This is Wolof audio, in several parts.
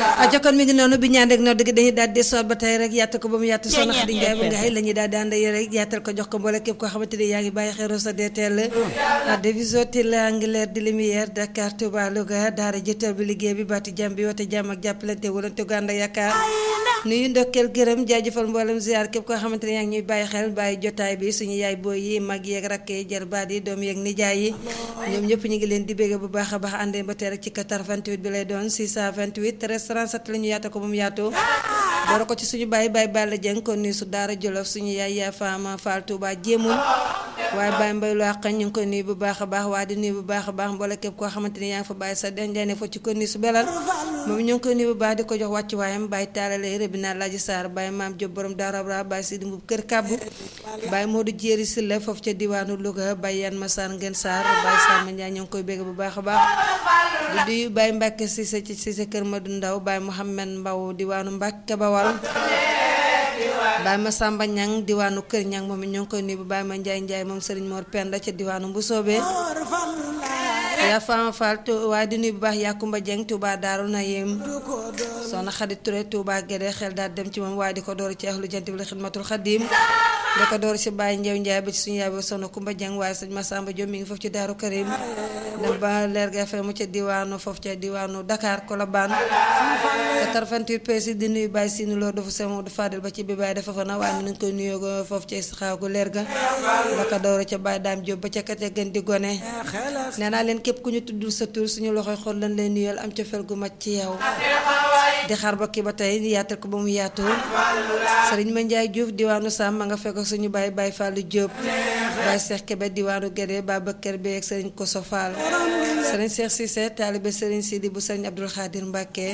a jokkoon mi ngi noonu bi ñaan rek noonu dëgg dañuy daal di soot ba tey rek yaatal ko ba mu yaatu soxna Xadi Njaay ba nga xëy la ñuy daal di ànd ak rek yaatal ko jox ko mboole képp koo xamante ni yaa ngi bàyyi xel Rosso DTL la division til anglaire de lumière Dakar Touba Louga daara jëtal bi liggéey bi baati jàmm bi wote jàmm ak jàppalante wulante gu ànd ak yaakaar nuyu ndokkeel gërëm jaajëfal mboolem ziar képp koo xamante ne yaa ngi ñuy bàyyi xel bàyyi jotaay bi suñu yaay booy yi mag yeeg rakk yi jarbaat yi doom yeeg nijaay yi ñoom ñëpp ñu ngi leen di bégg bu baax a baax àndee ba tey rek ci 88 bi lay doon 628 13 37 la ñu yaata ko ba mu yaatu door ko ci suñu bàyyi bàyyi Balla Dieng kon nuyu su daara Jolof suñu yaay yaa Faama Fall Touba jéemul waaye bàyyi mbay lu àq ñu ngi koy nuyu bu baax a baax waa di nuyu bu baax a baax mboole képp koo xamante ni yaa ngi fa bàyyi sa den jaane fa ci ko nuyu su belal moom ñu ngi koy nuyu bu baax di ko jox wàccu waayam bàyyi taalale rëbina laaji saar bàyyi maam Jóob borom daarabra bàyyi Sidi Mbub kër kàbbu bàyyi Modou Jéeri Silla foofu ca diwaanu Louga bàyyi yan ma saar ngeen saar bàyyi saar ma Njaay ñu ngi koy bégg bu baax a baax di nuyu bàyyi Mbàkke Sise ci Sise kër Madu Ndaw bàyyi Mouhamed Mbaw diwaanu Mbàkke Bawal Baay ma Samba Ñang diwaanu Kër Ñang moom it ñoo ngi koy nuyu bu Baay ma Njaay Njaay moom Sëriñ Mor Penda ca diwaanu Mbusoobe yaa Fama Fall waaye di nuyu bu baax Yakumba Jeng Touba Daaru Nayim soxna Xadi Ture Touba Gédé xel daal dem ci moom waaye di ko door ci ahlu jant bi la xidmatul xadim di ko door ci Baay Njeew Njaay ba ci suñu yaay ba soxna Kumba Jeng waaye sëñ Masamba Diop mi ngi foofu ci Daaru Karim dem ba leer ga fe mu ca diwaanu foofu ca diwaanu Dakar Colobane 88 pesi di nuyu Baay Sinu Lo dafa sama du Fadel ba ci bi Baay dafa fa na waaye ni nga koy nuyoo foofu ca Istixaa gu leer ga da ko door ca Baay Daam Diop ba ca kate gën di gone nee naa leen képp ku ñu tuddul sa tur suñu loxoy xol lañ leen nuyal am cofeel gu mat ci yow di xaar ba kii ba tey yaatal ko ba mu yaatu sëriñ ma Njaay Diouf diwaanu Sam ma nga fekk suñu baay baay Fallou Diop baay Cheikh Kébé diwaanu Gédé Babacar Bey ak sëriñ Koso Fall sëriñ Cheikh Cissé taalibe sëriñ Sidi bu sëriñ Abdul Xaadir Mbàkke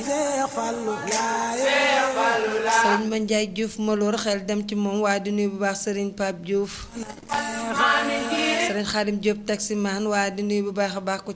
sëriñ ma Njaay Diouf maloor xel dem ci moom waaye di nuyu bu baax sëriñ Pape Diouf sëriñ Xaadim Diop taximaan waaye di nuyu bu baax a baax ku ci